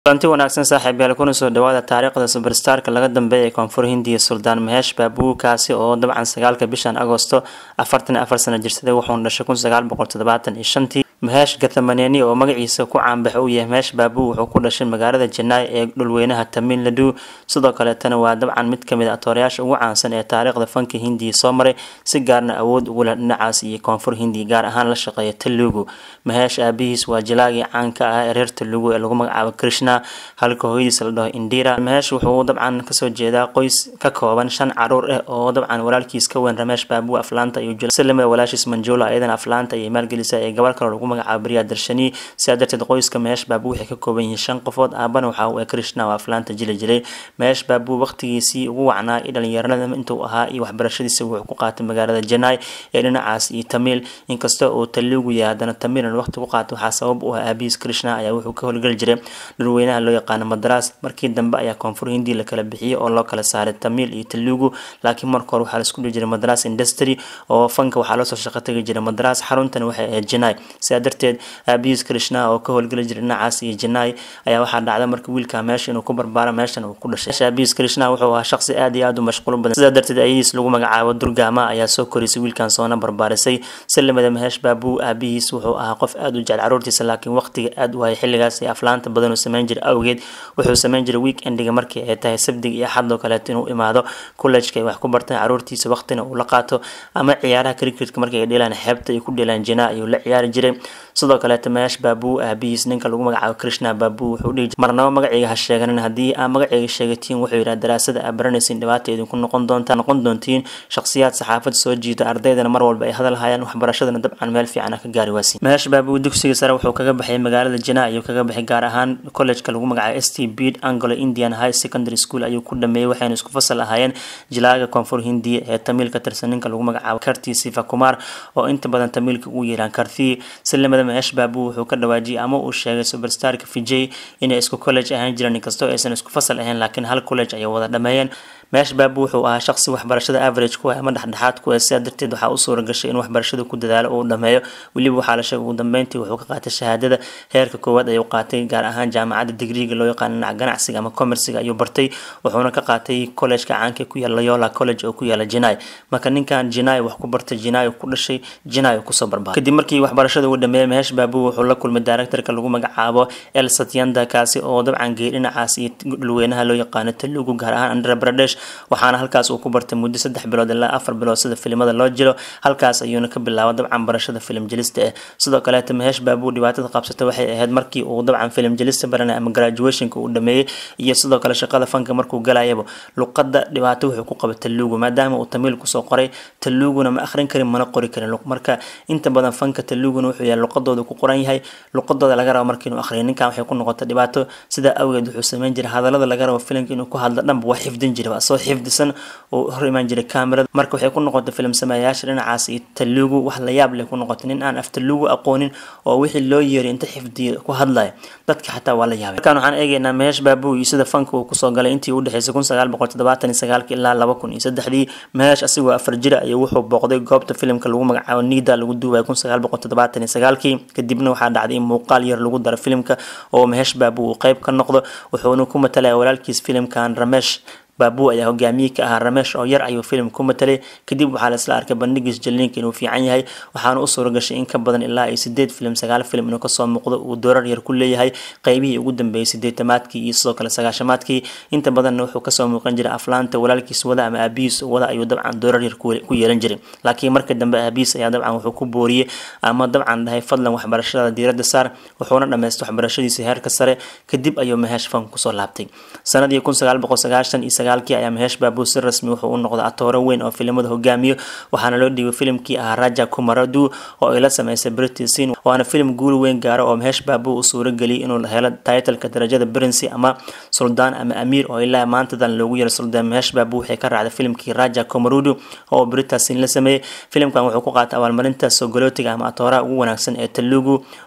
kulanti wanaagsan saaxiibayaal kuna soo dhawaada taariikhda subarstarka laga dambeeya ee koonfur hindiya suldaan maheesh baabugu kaasi oo dabcan sagaalka bishan agosto afartan afar sano jirsaday wuxuuna dhashay kun sagaal boqol toddobaatan iyo shantii maheesh gathamaneni oo magaciisa ku caanbax uu yahay maheesh baabu wuxuu ku dhashay magaalada janaay ee dhulweynaha tamil nadu sidoo kaleetana waa dabcan mid kamid a atoorayaasha ugu caansan ee taariikhda fanka hindiya soo maray si gaarna awood ugu leh dhinacaas iyo koonfur hindiya gaar ahaan la shaqeeya telugu maheesh aabihiis waa jilaagii caanka ah ee reer telugu ee lagu magacaabo krishna halka hooyadiisa la dhaho indira maheesh wuxuu dabcan kasoo jeedaa qoys ka kooban shan caruur ah oo dabcan walaalkiis ka weyn rameesh baabu aflaanta iyo silima walaashiis manjula ayadana aflaanta iyo maalgelisa ee gabar kale lagu magacaabo beriya darshani sidaa darteed qoyska maheesh baabu waxay ka kooban yihiin shan qofood aabana waxa uu krishna oo aflaanta jili jiray maheesh baabu waqtigiisii ugu wacnaa iyo dhalinyaranada intuu ahaa iyo waxbarashadiisa wuxuu ku qaatay magaalada janaay ee dhinacaas iyo tamil inkasta oo telugu yahay haddana tamilan waqti ku qaatay waxaa sabab u ah aabihiis krishna ayaa wuxuu ka howlgeli jiray dhulweynaha loo yaqaano madras markii dambe ayaa koonfur hindi la kala bixiyey oo loo kala saaray tamil iyo telugu laakiin marka hore waxaa laisku dhihi jiray madras industry oo fanka waxaa loosoo shaqo tagi jiray madras xaruntan waxay ahayd janaay sidaa darteed aabihiis krishna oo ka howlgeli jiray dhinacaas iyo janaay ayaa waxaa dhacda marka wiilka meesha inuu ku barbaaro meeshan uu ku dhashay aabihiis krishna wuxuu ahaa shaqsi aad iyo aad u mashquul badan sidaa darteed ayadiis lagu magacaabo durgama ayaa soo korisay wiilkan soona barbaarisay salimada maheesh baabu aabihiis wuxuu ahaa qof aad u jecel caruurtiisa laakiin waqtiga aad u hayay xilligaas ee aflaanta badan uu sameyn jiray awgeed wuxuu sameyn jiray weekendiga markii ay tahay sabdiga iyo xadoo kaleeto inuu imaado collejka ay wax ku bartaan caruurtiisa waqtina uu la qaato ama ciyaaraha cricketka markii ay dheelaan xeebta ay ku dheelaan jinaa ayuu la ciyaari jiray sidoo kaleeto maheesh baabu aabihiis ninka lagu magacaabo krishna baabu wuxuu dhihi marnaba magacayga ha sheeganin haddii aa magacayga sheegatiin wuxuu yidhaha daraasada aa baranaysiin dhibaata idinku noqon doontaa noqon doontiin shakhsiyaad saxaafad soo jiita ardaydana mar walba ay hadal hayaan waxbarashadana dabcan meel fiican ka gaari waasi maheesh baabu dugsiga sare wuxuu kaga baxay magaalada jinaa ayuu kaga baxay gaar ahaan collejka lagu magacaabo s t bid anglo indian high secondary school ayuu ku dhameeyey waxayna isku fasal ahaayeen jilaaga koonfur hindiya ee tamiil ka tirsan ninka lagu magacaabo karti sifa kumar oo inta badan tamiilka ugu yeeraan karthi silimada maheesh baabu wuxuu ka dhawaajiyay ama uu sheegay superstarka vijay inay isku college ahaan jireen inkastoo aysan isku fasal ahayn laakiin hal college ayay wada dhameeyeen meesh baabu wuxuu ahaa shaqsi waxbarashada average ku ah ama dhexdhexaad ku ah sidaa darteed waxaa u suura gashay in waxbarashada ku dadaalo uu dhameeyo weliba waxaa la sheegay ugu dambeyntii wuxuu ka qaatay shahaadada heerka koowaad ayuu qaatay gaar ahaan jaamacadda digriga loo yaqaano dhinaca ganacsiga ama commerciga ayuu bartay wuxuuna ka qaatay collejka caanka ku yaala yola college oo ku yaala jinai marka ninkan jinai wax ku bartay jinai ku dhashay jinai kusoo barbaaray kadib markii waxbarashada uu dhameeyey mehesh baabu wuxuu la kulmay directorka lagu magacaabo el satyanda kaasi oo dabcan geey dhinacaas iyo dhulweynaha loo yaqaano telugu gaar ahaan andhra pradesh waxaana halkaas uu ku bartay muddo saddex bilood ilaa afar bilood sida filimada loo jiro halkaas ayuuna ka bilaaba dabcan barashada filim jelista ah sidoo kaleeta maheesh baabu dhibaatada qabsata waxay ahayd markii uu dabcan filim jelista baranay ama graduationka uu dhameeyey iyo sidoo kale shaqada fanka markuu galayaba luqada dhibaato wuxuu ku qaba telugu maadaama uu tamiil kusoo qoray teluguna ma akhrin karin mana qori karin marka inta badan fanka teluguna wuxuu yahay luqadooda ku qoran yahay luqadooda laga rabo marka inuu akhriyo ninkan waxay ku noqotay dhibaato sidaa awgeed wuxuu sameyn jiray hadalada laga rabo filimka inuu ku hadlo dhanba waa xifdin jiray soo xifdisan oo hor imaan jiray kamerada marka waxay ku noqotay filim sameeyayaasha dhinacaas iyo telugu wax la yaab leh ku noqotay nin aan af telugu aqoonin oo wixii loo yeeray inta xifdiya ku hadlaya dadka xataa waa la yaabay markaan waxaan eegaynaa maheesh baabu iyo sida fanka uu kusoo galay intii u dhexeysay kun sagaal boqol toddobaatan iyo sagaalki ilaa laba kun iyo saddexdii maheesh asigoo afar jira ayuu wuxuu booqday goobta filimka lagu magacaabo nida lagu duubaya kun sagaal boqol toddobaatan iyo sagaalkii kadibna waxaa dhacday in muuqaal yar lagu daro filimka oo maheesh baabu uu qeyb ka noqdo wuxuuna ku matalaya walaalkiis filimkan ramesh baabu ayaa hogaamiye ka ahaa ramesh oo yar ayuu filim ku matalay kadib waxaa laisla arkay bandhigiis jaliinka inuu fiican yahay waxaana u suura gashay in ka badan ilaa iyo sideed filim sagaal filim inuu kasoo muuqdo uu doorar yar ku leeyahay qeybihii ugu dambeeyay sideetamaadkii iyo sidoo kale sagaashamaadkii inta badanna wuxuu kasoo muuqan jiray aflaanta walaalkiis wada ama aabihiis wada ayuu dabcan doorar yar ku yeelan jiray laakiin marka dambe aabihiis ayaa dabcan wuxuu ku booriyey ama dabcan dhahay fadlan waxbarashada diiradda saar wuxuuna dhamaystay waxbarashadiisa heerka sare kadib ayuu maheesh fan kusoo laabtay sanadii kun sagaal boqol sagaashan iyo sagaalkii ayaa maheesh baabu si rasmi wuxuu u noqday atooro weyn oo filimada hogaamiyo waxaana loo dhiibay filimkii ahaa raja kumaradu oo ay la sameysay britisin waana filim guul weyn gaaro oo maheesh baabu u suura geliyay inuu helo titleka darajada princy ama suldaan ama amiir oo ilaa maantadan loogu yeero suldaan maheesh baabu waxay ka raacday filimkii raja kumarudu oo britasin la sameeyey filimkan wuxuu ku qaatay abaalmarinta sogolootiga ama atooraha ugu wanaagsan ee telugu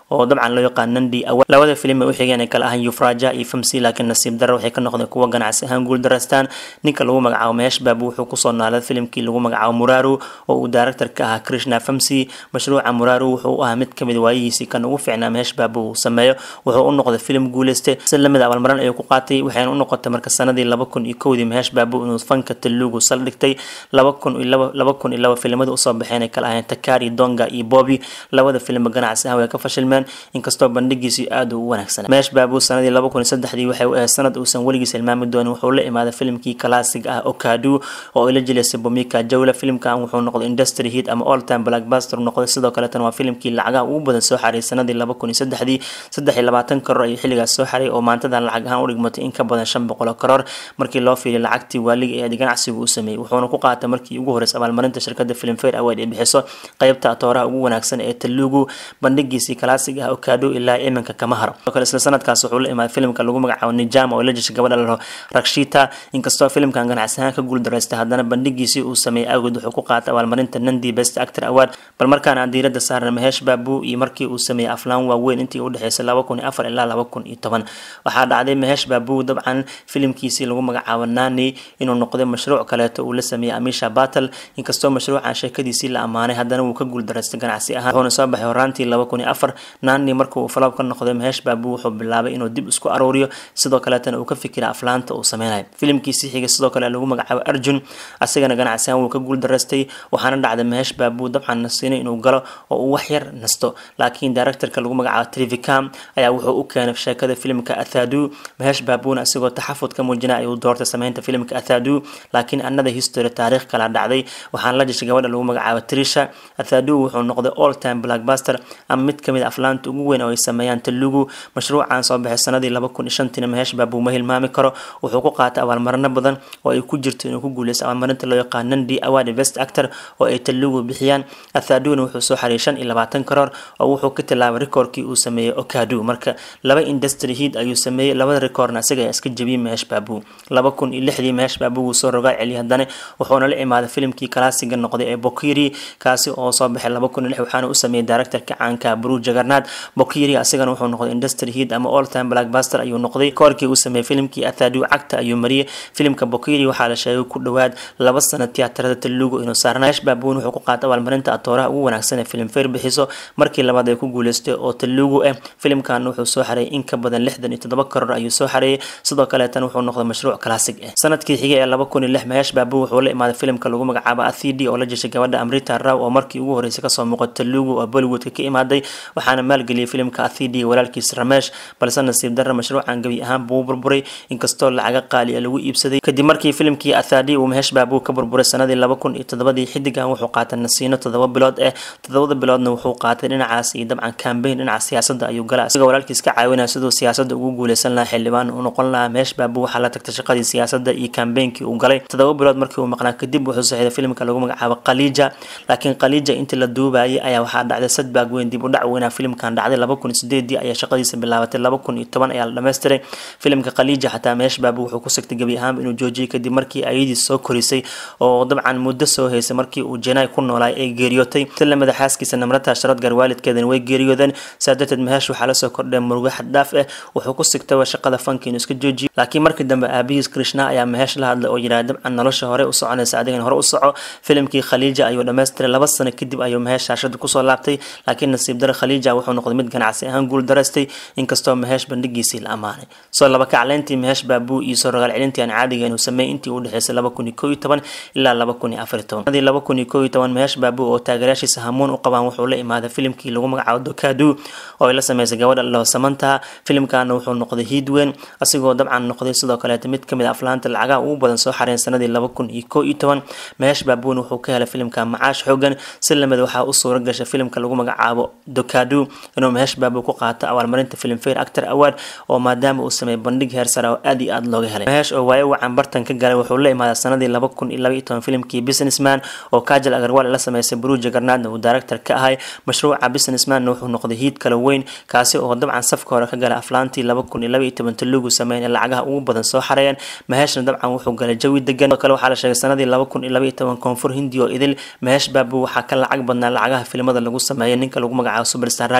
oo dabcan loo yaqaan nandi awad labada filim ay u xigeen ay kala ahaan yufraja iyo famsi laakiin nasiib darra waxay ka noqdeen kuwa ganacsi ahaan guul daraystaan ninka lagu magacaabo meesh baabu wuxuu kusoo naalay filimkii lagu magacaabo muraru oo uu director ka ahaa krishna famsi mashruuca muraru wuxuu u ahaa mid kamid waayihiisii kan ugu fiicnaa meesh baabu uu sameeyo wuxuu u noqday filim guuleyste si lamid a abaalmarin ayuu ku qaatay waxayna u noqotay marka sanadii laba kun iyo kowdii meesh baabu inuu fanka telugu saldhigtay laba kun iyo laba laba kun iyo laba filimada usoo baxeen ay kala ahayeen takari donga iyo bobi labada filimba ganacsi ahaan way ka fashilmeen inkastoo bandhigiisu aada u wanaagsanaa meesh baabu sanadii laba kun iyo saddexdii waxay u ahayd sanad uusan weligiis hilmaami doonin wuxuu la imaaday filimkii kalaasig ah okadu oo ay la jilaysay bomika jawla filimkan wuxuu noqday industry hit ama all time blackbuster noqday sidoo kaleetana waa filimkii lacagaha ugu badan soo xaray sanadii laba kun iyo saddexdii saddex iyo labaatan karoor ayuu xilligaas soo xaray oo maantadan lacag ahaan u dhigmatay in ka badan shan boqol oo karoor markii loo fiiriyo lacagtii waaliga ee ganacsigu u sameeyey wuxuuna ku qaatay markii ugu horreysay abaalmarinta shirkadda filmfare award ee bixiso qaybta atooraha ugu wanaagsan ee telugu bandhigiisii kalaasig ah okado ilaa iminka kama haro sidoo kale isla sanadkaas wuxuu la imaaday filimka lagu magacaabo nijama oo la jeshay gabadha lalaho rakshita inkastoo filimkan ganacsi ahaan ka guuldaraystay haddana bandhigiisii uu sameeyey awgeed wuxuu ku qaatay abaalmarinta nandi best actor award bal markaan aan diiradda saarna maheesh baabu iyo markii uu sameeyey aflaan waaweyn intii u dhexeysay laba kun iyo afar ilaa laba kun iyo toban waxaa dhacday maheesh baabu dabcan filimkiisii lagu magacaabo nani inuu noqday mashruuc kaleeto uu la sameeyey amisha battle inkastoo mashruucan sheekadiisii la ammaanay haddana wuu ka guuldaraystay ganacsi ahaan wuxuuna soo baxay horaantii laba kun iyo afar nani marka uu faloob ka noqday maheesh baabu wuxuu bilaabay inuu dib isku aruuriyo sidoo kaleetana uu ka fikira aflaanta uu sameynayo filimkiisii xigay sidoo kale lagu magacaabo arjun asigana ganacsi ahaan wuu ka guuldaraystay waxaana dhacday maheesh baabu dabcan nasiinay inuu galo oo uu wax yar nasto laakiin directorka lagu magacaabo trivicam ayaa wuxuu u keenay sheekada filimka athadu maheesh baabuna asigoo taxafud ka muujinaya ayuu doortay sameynta filimka athadu laakiin another history taariikh kala dhacday waxaana la jeshay gabadha lagu magacaabo trisha athadu wuxuu noqday all time blackbuster ama mid kamid a aflaanta ugu weyn oo ay sameeyaan telugu mashruucan soo baxay sanadii laba kun iyo shantiina maheesh baabu ma hilmaami karo wuxuu ku qaatay abaalmarino badan oo ay ku jirto inuu ku guuleysto abaalmarinta loo yaqaan nandi award best actor oo ay telugu bixiyaan athaduna wuxuu soo xariyay shan iyo labaatan karoor oo wuxuu ka tilaabay rikoorkii uu sameeyey okadu marka laba industry heat ayuu sameeyey labada rikoorna isaga ayaa iska jebiyey maheesh baabu laba kun iyo lixdii maheesh baabu wuu soo rogaa celiyay haddana wuxuuna la imaaday filimkii kalaasiga noqday ee bokiri kaasi oo soo baxay laba kun iyo lix waxaana u sameeyey directorka caanka bru jagarnaad bokiri asigana wuxuu noqday industry heat ama all time blackbuster ayuu noqday koorkii uu sameeyey filimkii athadu cagta ayuu mariyey filimka bokiri waxaa la sheegay ku dhowaad laba sano tiyaatarada telugu inuu saarnaa maheesh baabuun wuxuu ku qaatay abaalmarinta atooraha ugu wanaagsan ee filmfare bixiso markii labaad ay ku guuleystay oo telugu ah filimkan wuxuu soo xareeyay in ka badan lixdan iyo toddoba karoor ayuu soo xareeyay sidoo kaleetan wuxuu noqday mashruuc classic ah sanadkii xigay ee laba kun iyo lix maheesh baabu wuxuu la imaaday filimka lagu magacaabo athidi oo la jeshay gabadha amrita raw oo markii ugu horreysay kasoo muuqata telugu oo bollywoodka ka imaaday waxaana maalgeliyay filimka athidi iyo walaalkiis ramesh balse nasiib darra mashruucan gebi ahaan buu burburay inkastoo lacaga qaali a lagu iibsaday kadib markii filimkii athadi uu maheesh baabu ka burburay sanadii laba kun iyo toddobadii xidigan wuxuu qaatay nasiino toddoba bilood ah toddobada biloodna wuxuu qaatay dhinacaas iyo dabcan cambaign dhinaca siyaasadda ayuu galay isagoo walaalkiis ka caawinaya siduu siyaasadda ugu guuleysan lahaa xildhibaan uu noqon lahaa maheesh baabu waxaa la tagtay shaqadii siyaasadda iyo cambainkii uu galay toddoba bilood markii uu maqnaa kadib wuxuu saxiiday filimka lagu magacaabo khaliija laakiin khaliija intii la duubayay ayaa waxaa dhacday sadbaag weyn dib u dhac weynaa filimkan dhacday laba kun iyo sideedii ayaa shaqadiisa bilaabatay laba kun iyo toban ayaa la dhammaystiray filimka khaliija xataa maheesh baabu wuxuu ku sigtay gebi ahaanba inuu joojiyay kadib markii ayadiis soo korisay oo dabcan muddo soo haysay markii uu janaay ku noolaay ay geeriyootay si lamida xaaskiisa namrata sharadgar waalidkeedana way geeriyoodeen saa darteed maheesh waxaa lasoo kordhay murugo xaddhaaf ah wuxuu ku sigtay shaqada fanka inuu iska joojiyo laakiin markii dambe aabihiis krishna ayaa maheesh la hadlay oo yidhaha dabcan nolosha hore u soconaysa adigan hore u soco filimkii khaliija ayuu dhammaystiray laba sano kadib ayuu maheesh shaashada kusoo laabtay laakiin nasiib dare khaliija wuxuu noqday mid ganacsi ahaan guul daraystay inkastoo maheesh bandhigiisii la ammaanay soo laba kacleyntii maheesh baabuu iyo soo rogaal celintii aan caadiga inuu sameeyey intii u dhexeysay laba kun iyo koo iyo toban ilaa laba kun iyo afar iyo toban laba kun iyo koo iyo toban maheesh baabuu oo taageerayaashiisa hamuun u qabaan wuxuu la imaaday filimkii lagu magacaabo dokadu oo ay la sameysay gabadha loo samanta filimkana wuxuu noqday hiid weyn asigoo dabcan noqday sidoo kaleeta mid kamid a aflaanta lacagaha ugu badan soo xareen sanadii laba kun iyo koo iyo toban maheesh baabuun wuxuu ka helay filimka macaash xoogan si lamid waxaa u suura gashay filimka lagu magacaabo dokadu inuu maheesh baabuu ku qaato abaalmarinta filmfare actor award oo maadaama uu sameeyey bandhig heer sare oo aad iyo aad looga helay maheesh oo waayo wacan bartan ka galay wuxuu la imaaday sanadii laba kun iyo laba iyo toban filimkii businessman oo kajal agarwal la sameysay bru jagarnaadna uu director ka ahay mashruuca businessmanna wuxuu noqday hiid kala weyn kaasi oo dabcan safka hore ka galay aflaantii laba kun iyo laba iyo toban telugu sameyn ee lacagaha ugu badan soo xareeyeen maheeshna dabcan wuxuu galay jawi degan oo kale waxaa la sheegay sanadii laba kun iyo laba iyo toban koonfur hindi oo idil maheesh baabu waxaa ka lacag badnaa lacagaha filimada lagu sameeyay ninka lagu magacaabo superstar raj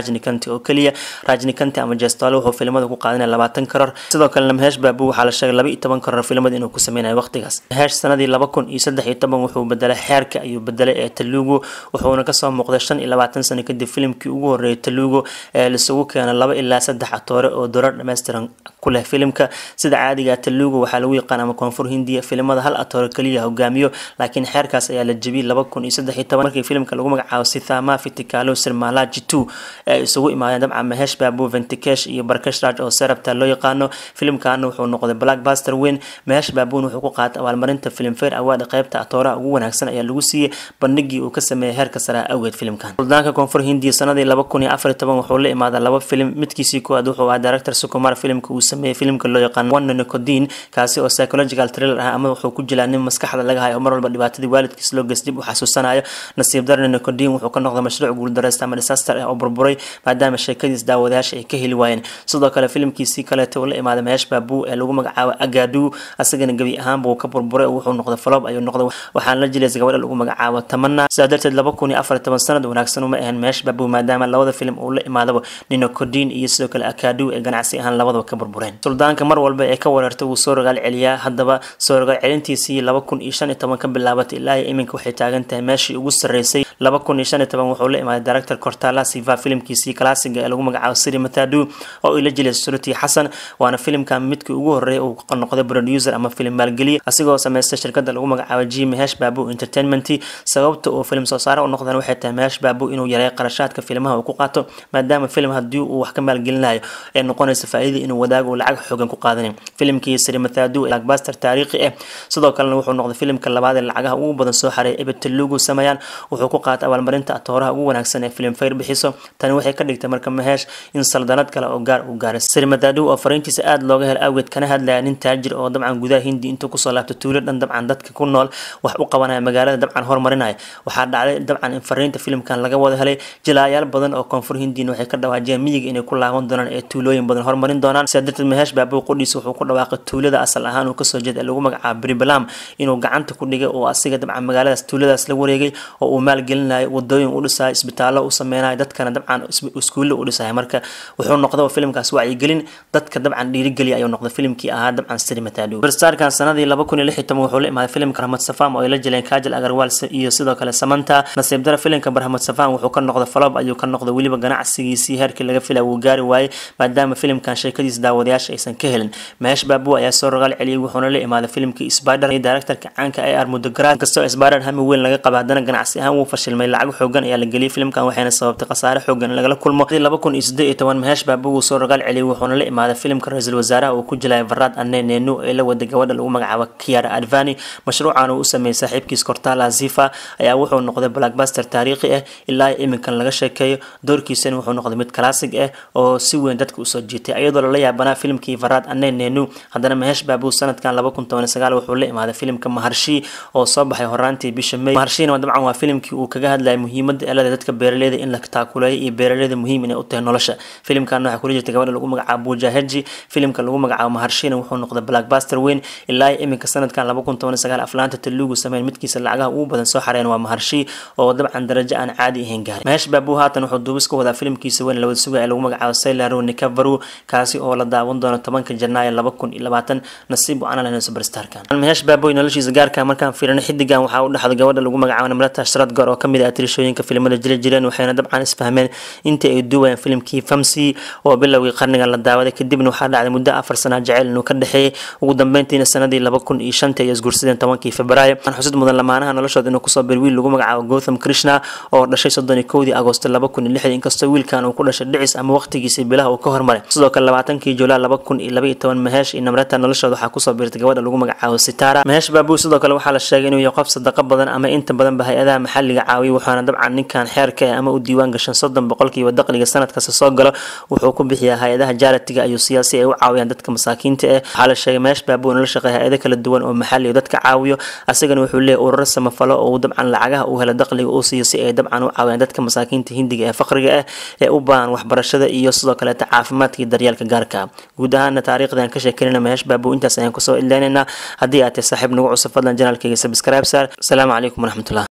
rajnikanti oo keliya rajnikanti ama jestole wuxuu filimada ku qaadanaya labaatan karar sidoo kalena maheesh baabu waxaa la sheegay laba iyo toban karar filimada inuu ku sameynayo waqtigaas maheesh sanadii laba kun iyo saddex iyo toban wuxuu bedelay xeerka ayuu bedelay ee talugu wuxuuna kasoo muuqday shan iyo labaatan sano kadib filimkii ugu horeeyay talugu ee laisugu keenay laba ilaa saddex atoore oo dorar dhammaystiran ku leh filimka sida caadiga talugu waxaa lagu yaqaan ama koonfur hindiya filimada hal atoore keliya hogaamiyo laakiin xeerkaas ayaa la jebiyey laba kun iyo saddex iyo toban markii filimka lagu magacaabo sithama fitikalo sirmalaji two ee isugu imaadeen dabcan mahesh babu ventikesh iyo barkesh raj oo serabta loo yaqaano filimkaana wuxuu noqday blackbuster weyn mahesh babun wuxuu ku qaatay abaalmarinta filmfare award qaybta atooraha ugu wanaagsan ayaa lagu siiyey bandhigii uu ka sameeyay heerka sare awgeed filimkan suldaanka koonfur hindiya sanadii laba kun iyo afar iyo toban wuxuu la imaaday laba filim midkiisii koowaad wuxuu ahaa director sukumar filimka uu sameeyey filimka loo yaqaan one nicodine kaasi oo psychological thriller ah ama wuxuu ku jilaa nin maskaxda laga hayo oo mar walba dhibaatadii waalidkiis loo geys dib u xasuusanayo nasiib darna nicodine wuxuu ka noqday mashruuc guuldareysta ama disaster ah oo burburay maadaama sheekadiis daawadayaasha ay ka heli waayeen sidoo kale filimkiisii kaleeta uu la imaaday mahesh babu ee lagu magacaabo agadu asagana gebi ahaanba uu ka burburay oo wuxuu noqday falob ayuu noqday waxaana la jilaysa gabadha lagu magacaabo tamana sidaa darteed laba kun iyo afar iyo toban sanad wanaagsan uma ahayn mahesh babu maadaama labada filim uu la imaadaba ninocodin iyo sidoo kale akadu ee ganacsi ahaan labadaba ka burbureen suldaanka mar walba ee ka wareertay wuu soo rogaal celiyaa haddaba soo rogaal celintiisii laba kun iyo shan iyo toban ka bilaabatay ilaa iyo iminka waxay taagan tahay meeshii ugu sarreysay laba kun iyo shan iyo toban wuxuu la imaaday director cortala siva filimkiisii classiga ee lagu magacaabo siri matadu oo ila jilay surati xasan waana filimkan midkii ugu horeeyay uu noqday producer ama filim maalgeliye asigoo sameystay shirkada lagu magacaabo g mahesh babu entertainment sababta uu filim soo saare u noqdeen waxay tahay mahesh babu inuu yareeyo qarashaadka filimaha uu ku qaato maadaama filim haddii uu wax ka maalgelinayo ee noqonaysa faa'iida inuu wadaago uu lacag xoogan ku qaadanin filimkii siri matadu blackbuster taariikhi ah sidoo kalena wuxuu noqday filimka labaad ee lacagaha ugu badan soo xareey ebed telugu sameeyaan wuxuu ku qaatay abaalmarinta atooraha ugu wanaagsan ee filim fayr bixiso tani waxay ka dhigtay marka mahesh in saldanad kale oo gaar uu gaaray siri matadu oo fariintiisa aada looga hel awgeed kana hadlaya nin taajir oo dabcan gudaha hindi intuu kusoo laabto tuulo dhan dabcan dadka ku nool wax u qabanaya magaalada dabcan horumarinaya waxaa dhacday dabcan in fariinta filimkan laga wada helay jilaayaal badan oo koonfur hindiina waxay ka dhawaajiyeen miyiga inay ku laaban doonaan ee tuulooyin badan horumarin doonaan sidaa darteed mahesh baabuu qudhiisa wuxuu ku dhawaaqay tuulada asal ahaan uu kasoo jeeda ee lagu magacaabo bribalam inuu gacanta ku dhigay oo asiga dabcan magaaladaas tuuladaas la wareegay oo uu maalgelinayo wadooyin u dhisayo isbitaallo u sameynayo dadkana dabcan iskuulle u dhisayo marka wuxuu noqday filimkaas wacyigelin dadka dabcan dhiirigeliya ayuu noqday filimkii ahaa dabcan siri matadu barstarkan sanadii laba kun iyo lix iyo toban wuxuu la imaaday filimka rahmad safam oo ay la jileen kajal agarwal iyo sidoo kale samanta nasiib dara filimka barhamad safam wuxuu ka noqday falob ayuu ka noqday weliba ganacsigiisii heerkii laga filaya wuu gaari waayey maadaama filimkan sheekadiisa daawadayaasha aysan ka helin mahesh babu ayaa soo rogaal celiyey wuxuuna la imaaday filimkii spider iyo directorka caanka ee armudogra kastoo spider hami weyn laga qaba haddana ganacsi ahaan wuu fashilmay lacag xoogan ayaa la geliyey filimkan waxayna sababtay khasaare xoogan in lagala kulmo laba kun iyo siddeed iyo toban mahesh babu wuu soo rogaal celiyey wuxuuna la imaaday filimka ra-iisul wasaaraha uu ku jilaya varad ane nenu ee la waday gabadha lagu magacaabo kiara advani mashruucan uu u sameeyey saaxiibkiis cortala zifa ayaa wuxuu noqday blackbuster taariikhi ah ilaa iminkan laga sheekeeyo doorkiisana wuxuu noqday mid classic ah oo si weyn dadka usoo jiitay iyadoo lala yaabanaa filimkii varad ane nenu haddana mahesh babu sanadkan laba kun toban sagaal wuxuu la imaaday filimka maharshi oo soo baxay horaantii bisha may maharshina dabcan waa filimkii uu kaga hadlayay muhiimada elada dadka beeraleyda in la taakuleeyo iyo beeraleyda muhiim inay u tahay nolosha filimkan waxaa kula jirta gabadha lagu magacaabo bujaheji filimka lagu magacaabo maharshina wuxuu noqday blackbuster weyn ilaa iminka sanadkan laba kun toban sagaal aflaanta telugu sameyn midkiisa lacagaha ugu badan soo xareen waa maharshi oo dabcan darajo aan caadi ahayn gaarin mahesh babu haatan wuxuu duubis ka wadaa filimkiisa weyn lawada suga ee lagu magacaabo sailaro nikavaru kaasi oo la daawan doono tobanka janaayo laba kun iyo labaatan nasiib u analehna superstarkan mahesh baboy noloshiisa gaarka markaan fiirino xidigan waxaa u dhexday gabadha lagu magacaabo namrata shradgor oo kamid ah atirishooyinka filimada jili jireen waxayna dabcan isfahmeen intii ay duubayaan filimkii famsi oo bilowgii qarnigan la daawaday kadibna waxaa dhacday muddo afar sana jaceyl inuu ka dhexeeyey ugu dambeyntiina sanadii laba kun iyo shanta ay isguursadeen tobankii februaayo aan xusid mudan lamaanaha noloshooda inuu kusoo bir wiil lagu magacaabo gotham krishna oo dhashay soddon iyo kowdii agoosto laba kun iyo lixdii inkastoo wiilkan uu ku dhashay dhicis ama waqtigiisii bilaha uu ka hormaray sidoo kale labaatankii juulaa laba kun iyo laba iyo toban mahesh iyo namrata noloshooda waxaa kusoo biirtay gabadha lagu magacaabo sitara mahesh babu sidoo kale waxaa la sheegay inuu yahay qof sadaqa badan ama inta badanba hay-adaha maxalliga caawiya waxaana dabcan ninkan xeerka ah ama u diiwaan gashan soddon boqolkiiba dakhliga sanad kasta soo galo wuxuu ku bixiyaa hay-adaha jaalatiga ayuu siyaasi ay u caawiyaan dadka masaakiinta ah waxaa la sheegay meesh baabuu nala shaqeeya hay-ado kala duwan oo maxalli oo dadka caawiyo asagana wuxuu leeyahy ururo samafalo oo dabcan lacagaha uu helo dakhliga uu siiyo si ay dabcan u caawiyaan dadka masaakiinta hindiga ee faqriga ah ee u baahan waxbarashada iyo sidoo kaleeta caafimaadka iyo daryeelka gaarka guud ahaana taariikhdan ka sheekanayna meesh baabuu intaas ayaan kusoo ileynaynaa haddii aad tahay saaxiib nagu cusub fadlan janaalkayga subscribe saar asalaamu calaykum waraxmatullah